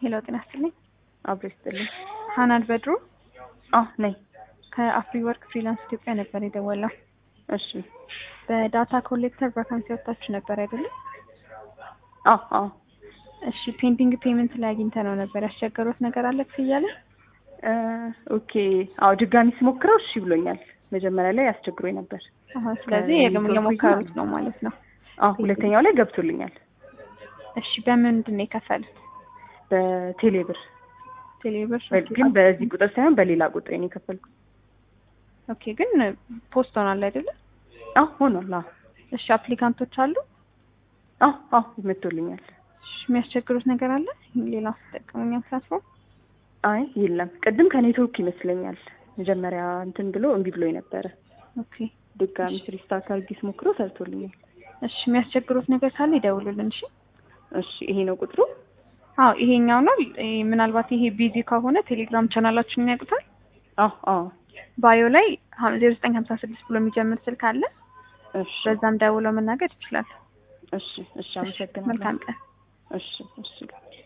ሄሎ ጤና ይስጥልኝ። አብሮ ይስጥልኝ። ሀናን በድሩ አዎ ነኝ። ከአፍሪ ወርክ ፍሪላንስ ኢትዮጵያ ነበር የደወለው። እሺ። በዳታ ኮሌክተር ቫካንሲ ወጥታችሁ ነበር አይደለም? አዎ አዎ። እሺ ፔንዲንግ ፔመንት ላይ አግኝተ ነው ነበር ያስቸገሩት ነገር አለ እያለ እ ኦኬ። አዎ ድጋሚ ስሞክረው እሺ ብሎኛል። መጀመሪያ ላይ አስቸግሮኝ ነበር። አሀ፣ ስለዚህ የግም የሞከሩት ነው ማለት ነው። አዎ ሁለተኛው ላይ ገብቶልኛል። እሺ በምንድን ነው የከፈሉት? በቴሌብር ቴሌብር ግን በዚህ ቁጥር ሳይሆን በሌላ ቁጥር ነው የከፈልኩት። ኦኬ፣ ግን ፖስት ሆኗል አይደለም? አዎ ሆኗል። አዎ እሺ አፕሊካንቶች አሉ? አዎ አዎ መጥቶልኛል። እሺ የሚያስቸግሩት ነገር አለ? ሌላ ተጠቀሙኛ ፕላትፎርም? አይ የለም። ቅድም ከኔትወርክ ይመስለኛል መጀመሪያ እንትን ብሎ እምቢ ብሎኝ ነበረ። ኦኬ ድጋሚ ሪስታርት አድርጌ ስሞክረው ሰርቶልኛል። እሺ የሚያስቸግሩት ነገር ካለ ይደውሉልን። እሺ እሺ ይሄ ነው ቁጥሩ? አዎ ይሄኛው ነው። ይሄ ምናልባት ይሄ ቢዚ ከሆነ ቴሌግራም ቻናላችንን ያውቁታል። አዎ አዎ። ባዮ ላይ ዜሮ ዘጠኝ ሀምሳ ስድስት ብሎ የሚጀምር ስልክ አለ። እሺ በዛም ደውለው መናገር ይችላል። እሺ እሺ። አመሰግናለሁ። መልካም ቀን። እሺ እሺ።